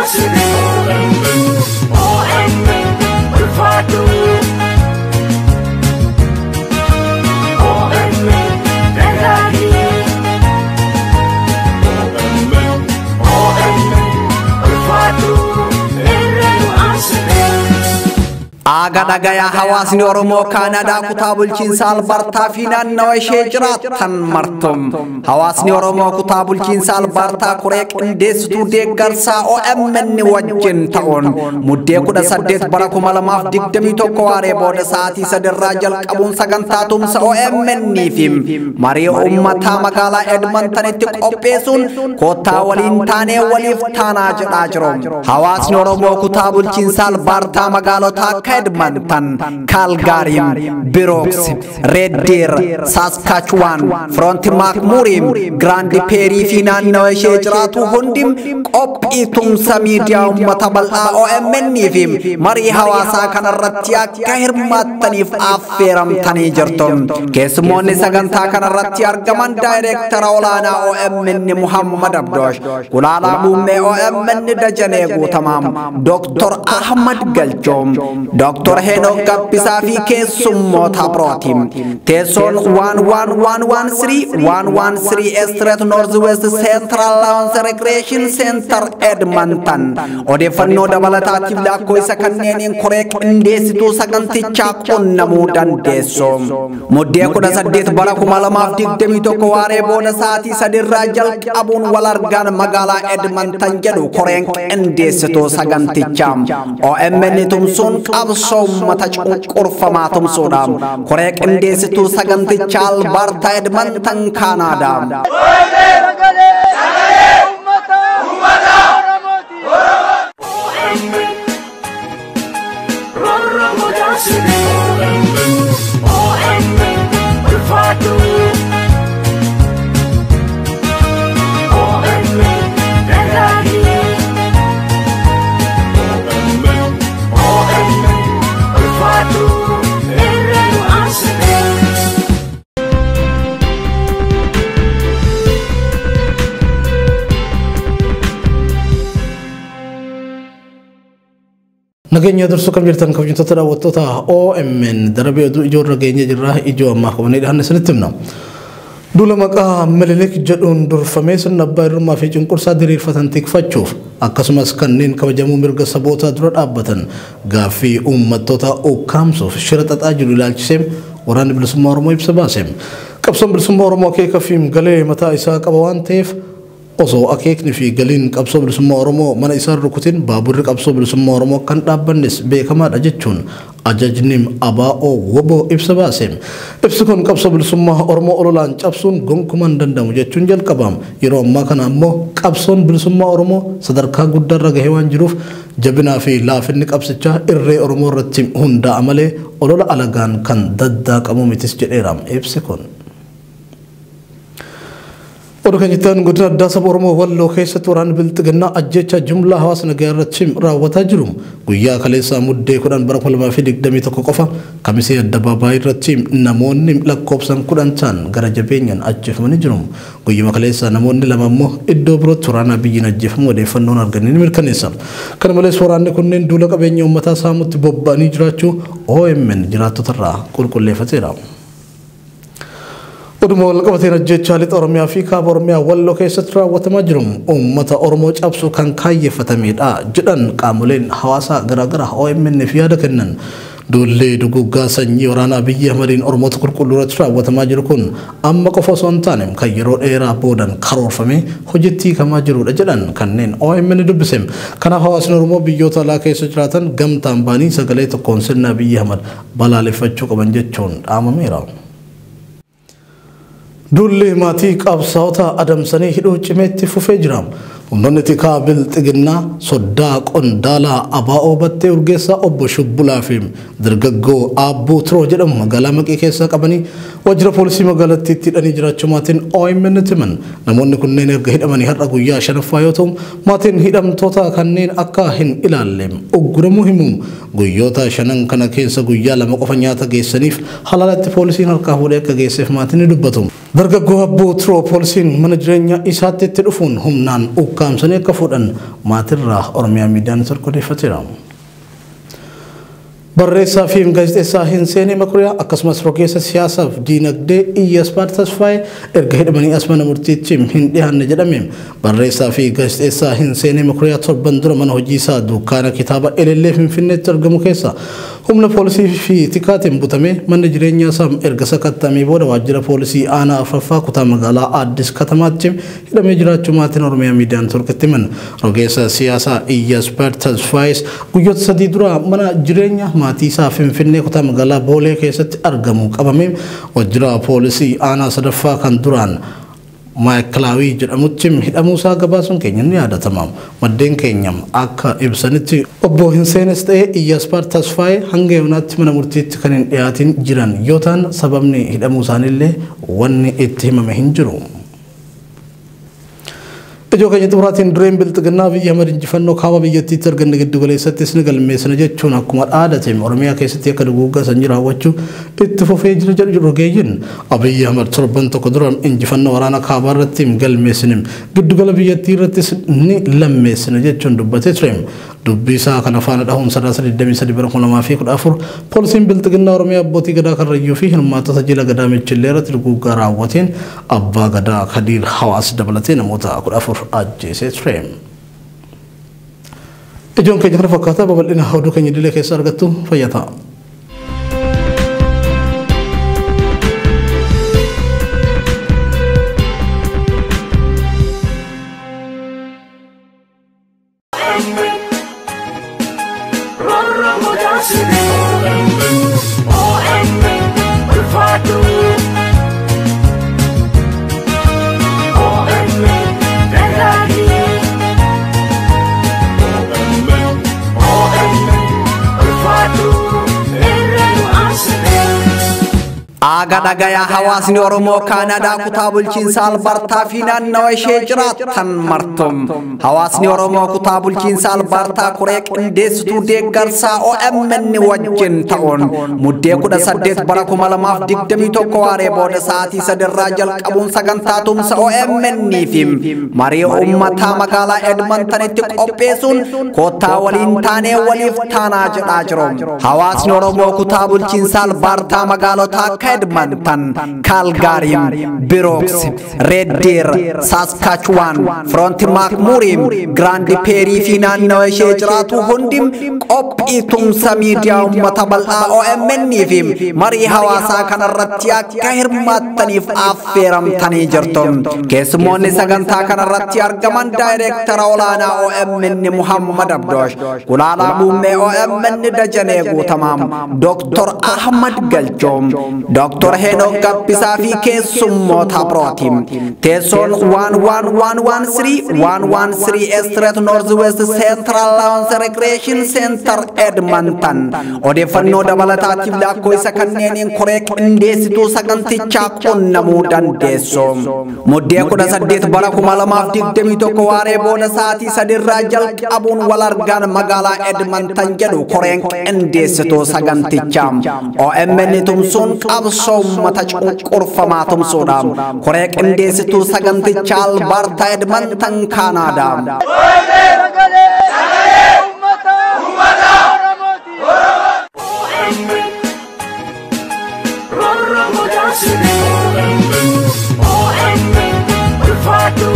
Aga dhagayaa hawaasni Oromoo Kaanadaa kutaa bulchiinsa Albartaa fi naannawa ishee jiraattan martum. Hawaasni Oromoo kutaa bulchiinsa Albartaa koree qindeessituu deeggarsaa OMN wajjin ta'uun muddee kudha saddeet bara kuma lamaaf digdamii tokko waaree booda sa'aatii sadirraa jalqabuun sagantaa tumsa OMN fi marii uummataa magaalaa Edmontonitti qopheessuun koottaa waliin taanee waliif taanaa jedhaa jiru. Hawaasni Oromoo kutaa bulchiinsa Albartaa magaalotaa akka Edmonton, Calgary, Brooks, Red Deer, Saskatchewan, Front McMurray, Grand Prairie fi naannawa ishee jiraatu hundi qophii tumsa miidiyaa uummata bal'aa OMN fi marii hawaasaa kanarratti akka hirmaattaniif affeeramtanii jirtu. Keessumoonni sagantaa kanarratti argaman daayireektara olaanaa OMN Muhammad Abdoosh, Gulaalaa Muummee OMN Dajanee Guutamaam, Dr. Ahmad Galchoom, Dr. Henok Gabbisaa fi keessummoota birootiin. Teessoon 11113 113 Street North West Central Lounge Recreation Center Edmonton. Odeeffannoo dabalataatiif lakkoofsa kanneeniin koree qindeessituu sagantichaa qunnamuu dandeessu. Muddee kudha saddeet bara kuma lamaaf digdamii tokko waaree booda sa'aatii sadirraa jalqabuun wal argaan magaalaa Edmonton jedhu koreen qindeessituu sagantichaa. OMN tumsuun qabsoo uummata cunqurfamaa tumsuudhaan koree qindeessituu sagantichaa Alberta Edmonton Kaanaadaa. Nageenya dursuu kan jirtan kabajamtoota daawwattoota OMN darabee ijoorra geenye jirra ijoo ammaa qabanii dhahan isinitti himna. Duula maqaa Minilik jedhuun durfamee sirna abbaa hirmaa fi cunqursaa diriirfatan tikfachuuf akkasumas kanneen kabajamuu mirga sabootaa dura dhaabbatan gaaffii uummattoota ukkaamsuuf shira xaxaa jiru ilaalchisee waraanni bilisummaa Oromoo ibsa baase. Qabsoon bilisummaa Oromoo akeeka fi galee mataa isaa qaba waan ta'eef osoo akeekni fi galiin qabsoo bilisummaa Oromoo mana isaa rukutin baaburri qabsoo bilisummaa Oromoo kan dhaabbannes beekamaadha jechuun ajajni ABO woboo ibsa baase. Ibsi kun qabsoo bilisummaa Oromoo ololaan cabsuun gonkumaa hin danda'amu jechuun jalqabaam. Yeroo ammaa kana ammoo qabsoon bilisummaa Oromoo sadarkaa guddaarra gahee waan jiruuf jabinaa fi laafinni qabsichaa irree Oromoo irratti hundaa'a malee olola alagaan kan daddaaqamu mitis jedheera ibsi kun. Oduu kan jettan godina addaa saba Oromoo Walloo keessatti waraanni bilxiginnaa ajjecha jumlaa hawaasa nagaa irratti raawwataa jiru. Guyyaa kaleessaa muddee kudhan bara kuma lamaa fi digdamii tokko qofa kamisee addabaabaayii irratti namoonni lakkoofsan kudhan ta'an gara jabeenyaan ajjeefamanii jiru. Guyyuma kaleessaa namoonni lama immoo iddoo birootti waraanaa biyyiin ajjeefamu odeeffannoon arganii ni mirkaneessa. Kana malees waraanni kunneen duula qabeenya uummataa saamutti bobba'anii jiraachuu OMN jiraattotarraa qulqulleeffateera. Oduma wal qabateen ajjechaa lixa Oromiyaa fi kaaba Oromiyaa walloo keessatti raawwatamaa jiru uummata Oromoo cabsuu kan kaayyeeffatamedha jedhan qaamoleen hawaasaa garaagaraa OMN fi yaada kennan. Duullee duguggaa sanyii waraanaa biyya Ahmadiin Oromoota qulqulluu irratti raawwatamaa jiru kun amma qofa osoo hin taane kan yeroo dheeraa boodan karoorfamee hojiitti hiikamaa jirudha jedhan kanneen OMN dubbise. Kanaaf hawaasni Oromoo biyyoota alaa keessa jiraatan gamtaan baanii sagalee tokkoon sirna biyya Ahmad balaaleffachuu qaban jechuun dhaamameera. Duulli maatii qabsaa'ota adamsanii hidhuu cimeetti fufee jira. Humnoonni tikaa bilxiginnaa soddaa qondaalaa abaa'oo battee urgeessaa obbo Shubbulaa fi dargaggoo Aabbuu Tiroo jedhamu magaalaa Maqii keessaa qabanii waajjira poolisii magaalattiitti hidhanii jiraachuu maatiin OMN himan namoonni kunneen erga hidhamanii har'a guyyaa shanaffaa yoo ta'u maatiin hidhamtoota kanneen akka hin ilaalle ogguramuu himu guyyoota shanan kana keessa guyyaa lama qofa nyaata geessaniif halaalatti poolisiin harkaa fuudhee akka geesseef maatiin ni dubbatu. Dargaggoo Abboo Turoo poolisiin mana jireenyaa isaatti itti dhufuun humnaan ukkaamsanii akka fuudhan maatirraa Oromiyaa miidiyaan torkodeeffateera. barreessaa fi gaazexeessaa Hinseenee Makuriyaa akkasumas rogeessa siyaasaaf diinagdee Iyyasbaad Tasfaayee erga hidhamanii as mana murtiitti hin dhiyaanne jedhame barreessaa fi gaazexeessaa Hinseenee Makuriyaa torban dura mana hojii isaa dukkaana kitaaba Elellee Finfinneetti argamu keessa humna poolisii fi tikaatiin butamee mana jireenyaa isaa erga sakattamee booda waajjira poolisii aanaa afuraffaa kutaa magaalaa Addis Katamaatti hidhamee jiraachuu maatiin Oromiyaa miidiyaan torkitti himan rogeessa siyaasaa Iyyasbaad Tasfaayee guyyoota sadii dura mana jireenyaa maatii isaa Finfinnee kutaa magaalaa Boolee keessatti argamu qabamee waajjira poolisii aanaa sadaffaa kan duraan maayikilaawii jedhamutti hidhamuu isaa gabaasuun keenya ni yaadatama. Maddeen keenya akka ibsanitti obbo Hinseenes ta'ee Iyyasbaad Tasfaayee hanga yoonaatti mana murtiitti kan hin dhiyaatin jiran yoo ta'an sababni hidhamuu isaaniillee wanni itti himame hin jiru. Ijoo keenya xumuraatiin dureen bilxiginnaa biyya Ahmad injifannoo kaaba biyyattiitti arganne giddu galeessattis ni galmeessina jechuun akkuma dhaadate Oromiyaa keessatti akka duguuggaa sanyii raawwachuu itti fufee jira jedhu rogeeyyiin Abiyyi Ahmad torban tokko dura injifannoo waraana kaabaa irratti galmeessine giddugala biyyattii irrattis ni lammeessina jechuun dubbatee ture. Dubbii isaa kana faana dhahuun sadaasa 23 bara 2014 poolisiin bilxiginnaa Oromiyaa abbootii gadaa karrayyuu fi hirmaattota jila gadaa michillee irratti duguuggaa raawwateen abbaa gadaa Kadiir Hawaas dabalatee namoota 14 ajjeesee ture. Ijoon keenya kana fakkaataa babal'ina oduu keenya idilee keessa argattu fayyataa. Aga dhagayaa hawaasni Oromoo Kaanadaa kutaa bulchiinsa Albartaa fi naannawa ishee jiraattan martum. Hawaasni Oromoo kutaa bulchiinsa Albartaa koree qindeessituu deeggarsaa OMN wajjin ta'uun muddee kudha saddeet bara kuma lamaaf digdamii tokko waaree booda sa'aatii sadirraa jalqabuun sagantaa tumsa OMN fi marii uummataa magaalaa Edmontonitti qopheessuun koottaa waliin taanee waliif taanaa jedhaa jiru. Hawaasni Oromoo kutaa bulchiinsa Albartaa magaalota akka Edmonton, Calgary, Brooks, Red Deer, Saskatchewan, Front McMurray, Grand Prairie fi naannawa ishee jiraatu hundi qophii tumsa miidiyaa uummata bal'aa OMN fi marii hawaasaa kanarratti akka hirmaattaniif affeeramtanii jirtu. Keessumoonni sagantaa kanarratti argaman daayireektara olaanaa OMN Muhammad Abdoosh, Gulaalaa Muummee OMN Dajanee Guutamaam, Dr. Ahmad Galchoom, Dr. Henok Gabbisaa fi keessummoota birooti. Teessoon 11113 113 Street North West Central Lounge Recreation Center Edmonton. Odeeffannoo dabalataatiif lakkoofsa kanneeniin koree qindeessituu sagantichaa qunnamuu dandeessu. Muddee kudha saddeet bara kuma lamaaf digdamii tokko waaree booda sa'aatii sadirraa jalqabuun wal argaan magaalaa Edmonton jedhu koreen qindeessituu sagantichaa. OMN tumsuun qabsoo uummata cunqurfamaa tumsuudhaan koree qindeessituu sagantichaa albaartaa Edmonton Kaanaadaa. OMN, ulfaatu